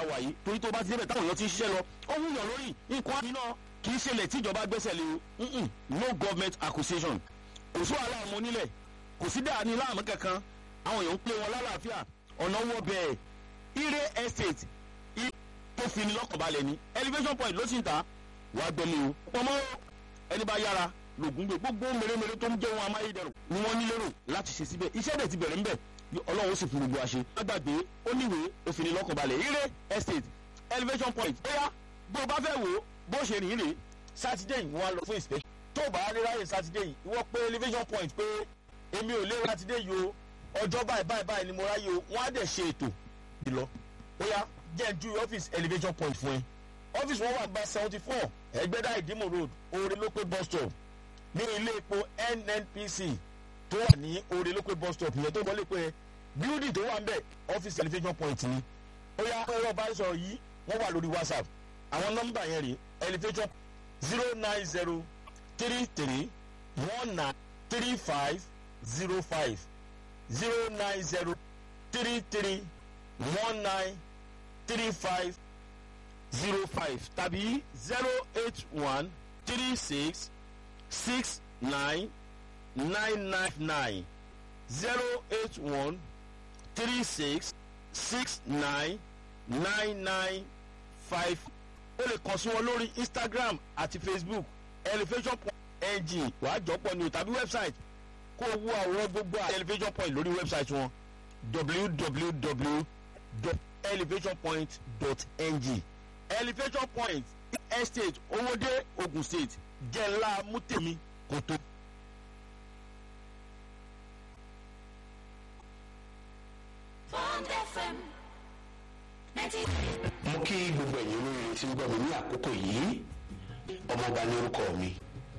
wà yìí torí tó bá ti débẹ̀ táwọn èèyàn ti ń ṣiṣẹ́ lọ ó ń yàn lórí nǹkan àmìnà kì í ṣẹlẹ̀ tí ìjọba gbẹ́sẹ̀ lé o no government acquisition kò sí wàhálà ọmọ onílẹ̀ kò sí dáa ní láàmú kankan àwọn èèyàn ń pè wọn lálàáfíà ọ̀nà wọ bẹ́ẹ̀ ire estate tó fi ní lọ́kànbalẹ̀ ní elevation point ló sì ń ta wàá gbẹ́lẹ̀ o pọ̀mọ́ ẹni bá yára lògùn gbé gbogbo mèremère tó ń jẹ́ wọn amáyédẹrùn ni wọ́n nílérò láti ṣe síbẹ̀ iṣẹ́ dẹ̀ ti bẹ̀rẹ̀ ńbẹ̀ ọlọ́run ó sì fún gbogbo àṣẹ. lágbàgbé ó níwèé ó fi ní lọ́kànbalẹ̀ ire estate elevation point bóyá bó o bá fẹ́ wò ó bó ṣe rìn rè sátidé yìí wọ́n á lọ fún inspection tó o bá rí ráyè sátidé yìí ìwọ pé elevation point pé èmi ò lé sátidé yìí o ọjọ́ báyìí báyìí báyìí ni mo ráyè o wọ́n á dẹ̀ ṣe ètò ìlọ bóyá jẹ́ ju ọ́fíìsì elevation point fún ẹ ọ́fíìsì wọn wà gba seventy four ẹgbẹ́dá ìdímò road oore ló pé bus stop ní ilé epo nnpc tó wà ní oore ló pé bus stop ìyẹn tó wọlé pé building tó wà ń bẹ̀ ọ́fíìsì elevation point ni ó yá ẹ̀rọ ìbánisọ̀rọ̀ yìí wọ́n wà lórí whatsapp àwọn nọ́mbà yẹn rè elevation zero nine zero three three one nine three five zero five zero nine zero three three one nine three five zero five tàbí zero eight one three six six nine nine nine nine zero eight one three six six nine nine nine five o lè kàn sí wọn lórí instagram àti facebook elevation point ng wàá jọpọ̀ ni o tàbí website kó o wo àwòrán gbogbo elevation point lórí website wọn www.elevationpoint.ng elevation point estate owóde ogun state jẹ́ ńlá mútèmi kò tó. Bond FM ninety. mo kí gbogbo ẹ̀yin olóríire tí ń gbọ́ mi ní àkókò yìí ọmọọba ní orúkọ mi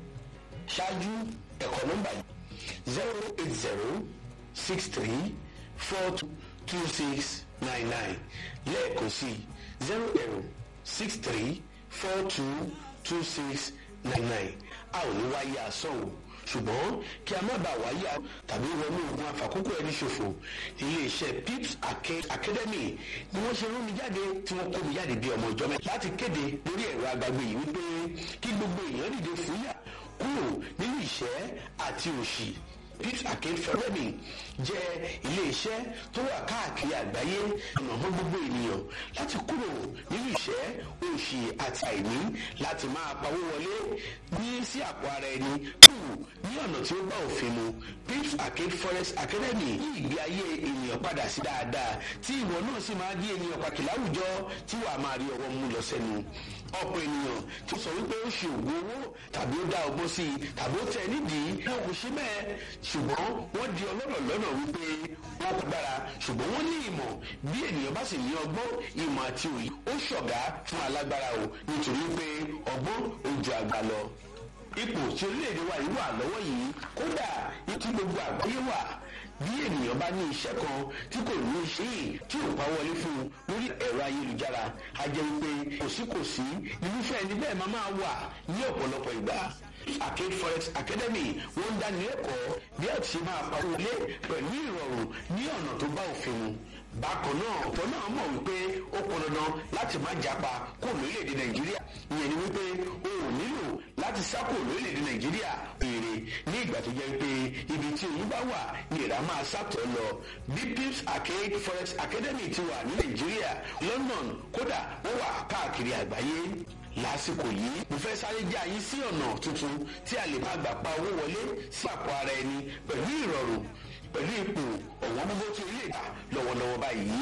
ṣáájú ẹ̀kọ́ nọ́mbà yìí zero eight zero six three four two six nine nine lẹ́ẹ̀kan sí zero zero six three four two two six nine nine a ò ní wáyé asán o ṣùgbọ́n kí a má bàa wáyé tàbí wọnú ogun àfàkókò ẹni ṣòfò iléeṣẹ́ pips Arcade academy ni wọ́n ṣe rán mi jáde tí wọ́n kó mi jáde bí ọmọ ìjọ mẹ́ta láti kéde lórí ẹ̀rọ agbègbè yìí wípé kí gbogbo èèyàn dìde fúyà kúrò nínú ìṣẹ́ àti òṣì pips Arcade academy jẹ́ iléeṣẹ́ tó wà káàkiri àgbáyé ọ̀nà mọ́ gbogbo ènìyàn láti kúrò nínú ìṣẹ́ òṣì àti àìní láti máa pawó wọlé ní sí àpò ara ẹni kúrò ní ọ̀nà tí ó bá òfin mu pips Arcade forest academy yí ìgbé ayé ènìyàn padà sí dáadáa tí ìwọ náà sì máa di ènìyàn pàtàkì láwùjọ tí wàá máa rí ọwọ́ mú lọ sẹ́nu ọ̀pọ̀ ènìyàn tí ó sọ wípé ó ṣe òògùn owó tàbí ó dá ọgbọ́n sí i tàbí ó tẹ nídìí náà kò ṣe bẹ́ẹ̀ ṣùgbọ́n wọ́n di ọlọ́rọ̀ lọ́nà wípé wọ́n kò gbára ṣùgbọ́n wọ́n ní ìmọ̀ bí ènìyàn bá sì ní ọgbọ́n ìmọ̀ àti òye ó ṣọ̀gá fún alágbára o nítorí pé ọgbọ́n ó ju àgbà lọ ipò tí orílẹ̀-èdè wa yìí wà lọ́wọ́ yìí kódà tí gbogbo àgbáyé wà bí ènìyàn bá ní iṣẹ́ kan tí kò ní iṣẹ́ yìí tí ò pa wọlé fún un lórí ẹ̀rọ ayélujára a jẹ́ wípé kòsíkòsí irúfẹ́ ẹni bẹ́ẹ̀ máa máa wà ní ọ̀pọ̀lọpọ̀ ìgbà Arcade Forex Academy wọ́n ń dáni lẹ́kọ̀ọ́ bí a ti ṣe máa pa wọlé pẹ̀lú ìrọ̀rùn ní ọ̀nà tó bá òfin mu bákan náà ọ̀pọ̀ náà mọ̀ wípé ó pọn dandan láti má japa kó lórílẹ̀‐èdè nàìjíríà ìyẹn ni wípé o ò nílò láti sá kó lórílẹ̀‐èdè nàìjíríà èrè ní ìgbà tó jẹ́ pé ibi tí òun bá wà ní ìrà máa sàtọ̀ lọ bí pips arcade forex academy ti wà ní nàìjíríà london kódà ó wà káàkiri àgbáyé lásìkò yìí mo fẹ́ sáré jẹ́ àyín sí ọ̀nà tuntun tí a lè máa gbà pa owó wọlé sí àpò ara ẹni pẹ̀lú ìrọ̀rùn pẹ̀lú ipò ọ̀wọ́n gbogbo tí orílẹ̀ èdè lọ́wọ́lọ́wọ́ báyìí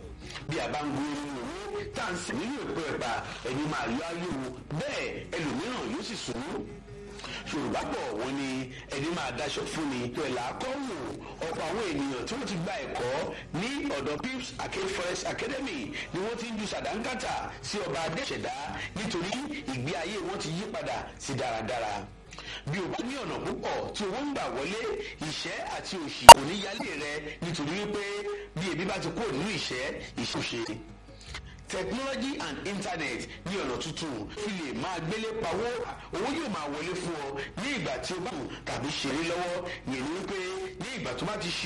bí a bá ń gbé nínú owó tá à ń sìn nínú èpo ẹ̀pà ẹni máa yọ ayé wo bẹ́ẹ̀ ẹlòmíràn yóò sì sùn yorùbá pọ̀ wọ́n ní ẹni máa daṣọ fún ni pẹ̀lú akọ́wò ọ̀pọ̀ àwọn ènìyàn tí wọ́n ti gba ẹ̀kọ́ ní ọ̀dọ̀ pips arcade forest academy ni wọ́n ti ń ju sàdánkátà sí ọba adéṣẹ̀dá nítorí ìgbé ayé wọn ti yí padà sí dáradára bí o bá ní ọ̀nà púpọ̀ tí owó ń gbà wọlé ìṣẹ́ àti òṣì kò ní yálé rẹ nítorí wípé bí ebi bá ti kúrò nínú ìṣẹ́ ìṣòṣe technology and internet ní ọ̀nà tuntun fi lè máa gbélé pawó owó yóò máa wọlé fún ọ ní ìgbà tí o bá kù tàbí ṣeré lọ́wọ́ yẹn ni wípé ní ìgbà tó bá ti ṣe